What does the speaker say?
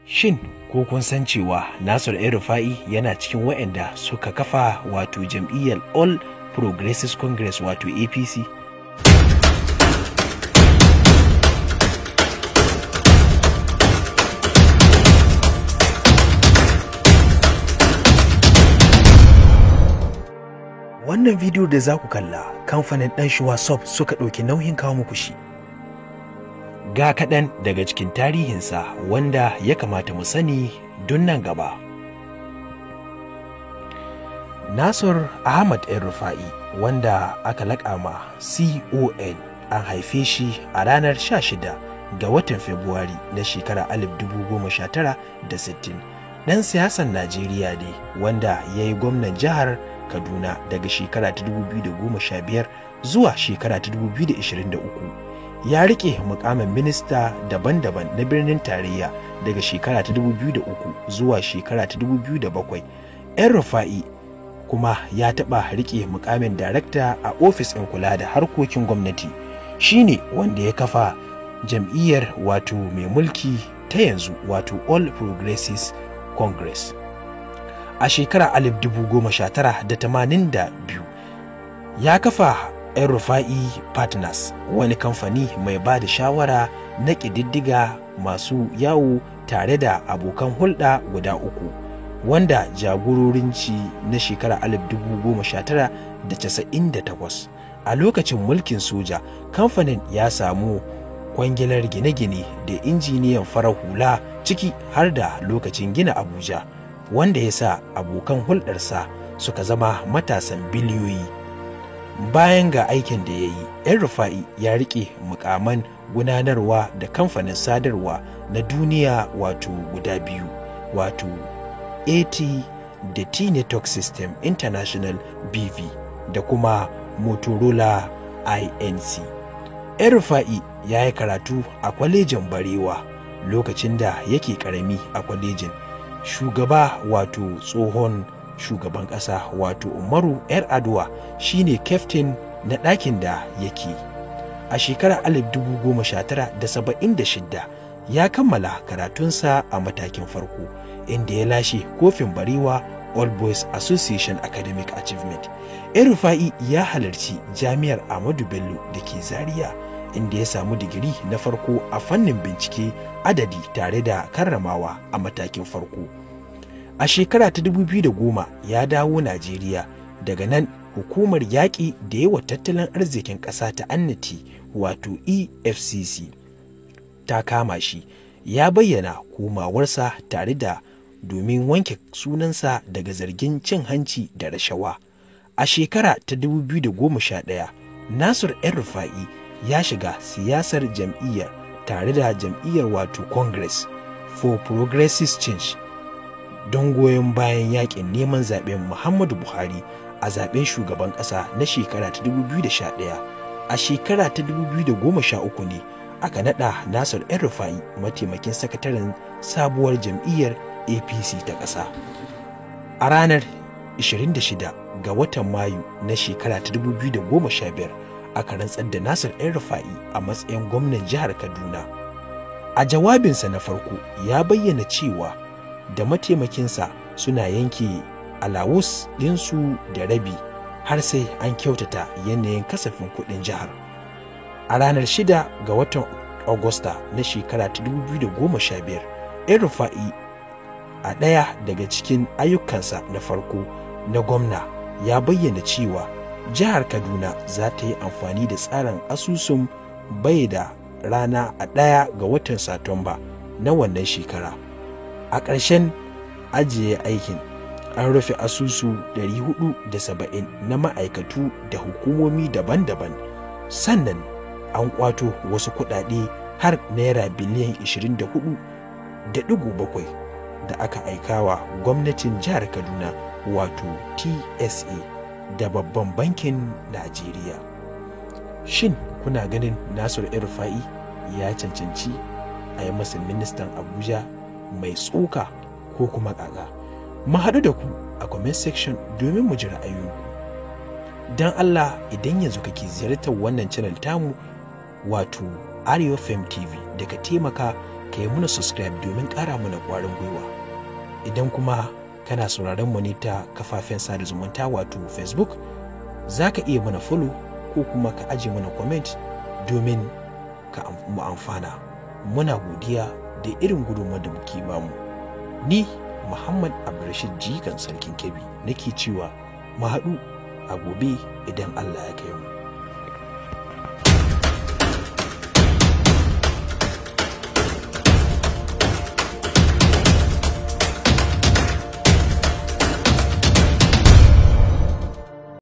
Shin ko kun san cewa Nasir El Rufa'i yana cikin waɗanda suka kafa wato jam'iyyar All Progressives Congress wato APC? Wannan bidiyo da za ku kalla kamfanin ɗan shuwa soft suka ɗauki nauyin kawo muku shi. Ga kaɗan daga cikin tarihinsa wanda ya kamata mu sani don nan gaba. Nasir Ahmad El Rufa'i wanda aka laƙama CON an haife shi a ranar 16 ga watan Fabrairu na shekarar 1960. Ɗan siyasan Najeriya ne wanda ya yi gwamnan jihar Kaduna daga shekara ta 2015 zuwa shekara ta 2023. Ya rike mukamin minista daban-daban na birnin tarayya daga shekara ta 2003 zuwa shekara ta 2007. 'Yan Rufa'i kuma ya taɓa rike mukamin darakta a ofis ɗin kula da harkokin gwamnati. Shi ne wanda ya kafa jam'iyyar wato mai mulki ta yanzu wato All Progressives Congress. a shekarar 1982 ya kafa yan rufa'i partners wani kamfani mai ba da shawara na ƙididdiga masu yawo tare da abokan hulɗa guda uku wanda jagororinci na shekarar 1998 a lokacin mulkin soja kamfanin ya samu kwangilar gine-gine da injiniyan farar hula ciki har da lokacin gina abuja wanda ya sa abokan hulɗarsa suka zama matasan biliyoyi bayan ga aikin da ya yi yan rufa'i ya riƙe mukaman gudanarwa da kamfanin sadarwa na duniya wato guda biyu wato at da t network system international bv da kuma motorola inc yan rufa'i ya yi karatu a kwalejin barewa lokacin da yake karami a kwalejin shugaba wato tsohon shugaban ƙasa wato umaru yar aduwa shine kyaftin na ɗakin da yake a shekarar 1976 ya kammala karatunsa a matakin farko inda ya lashe kofin barewa all boys association academic achievement rufa'i ya halarci jami'ar ahmadu bello da ke zaria inda ya samu digiri na farko a fannin bincike adadi tare da karramawa a matakin farko. A shekara ta 2010 ya dawo Najeriya daga nan hukumar yaƙi da yawa tattalin arzikin ƙasa ta annati wato EFCC ta kama shi ya bayyana komawarsa tare da domin wanke sunansa daga zargin cin hanci da rashawa. A shekara ta 2011 Nasir ‘yan Rufa'i ya shiga siyasar jam'iyyar tare da jam'iyyar wato Congress for Progressive Change don goyon bayan yakin neman zaben Muhammadu Buhari a zaben shugaban ƙasa na shekara ta 2011. A shekara ta 2013 ne aka nada Nasir ‘yan Rufa'i mataimakin sakataren sabuwar jam'iyyar APC ta ƙasa. A ranar 26 ga watan Mayu na shekara ta 2015 aka rantsar da Nasir ‘yan Rufa'i a matsayin gwamnan jihar Kaduna. A jawabinsa na farko ya bayyana cewa da mataimakinsa suna yanke alawus ɗinsu da rabi har sai an kyautata yanayin kasafin kuɗin jihar. A ranar 6 ga watan Agusta na shekara ta 2015, ‘yan Rufa'i a ɗaya daga cikin ayyukansa na farko na gwamna ya bayyana cewa jihar kaduna za ta yi amfani da tsarin asusun bai da rana a ɗaya ga watan satumba na wannan shekara a ƙarshen ajiye aikin an rufe asusu 470 na ma'aikatu da hukumomi daban-daban sannan an kwato wasu kuɗaɗe har naira biliyan 24.7 da aka aikawa gwamnatin jihar kaduna wato tsa da babban bankin Najeriya. Shin kuna ganin Nasiru Rufa'i ya cancanci a yi masa ministan Abuja mai tsoka ko kuma ƙaƙa? Mu haɗu da ku a comment section domin mu ji ra'ayoyinku. Don Allah idan yanzu kake ziyartar wannan channel tamu wato Arewa Fem TV da ka taimaka ka yi muna subscribe domin ƙara mana ƙwarin gwiwa idan kuma kana sauraron mu ne ta kafafen sada zumunta wato facebook za ka iya mana follow ko kuma ka aje mana comment domin ka mu amfana muna godiya da irin gudunmawar da muke bamu ni muhammad abdulrashid jikan sarkin kebbi nake cewa mu haɗu a gobe idan allah ya kai mu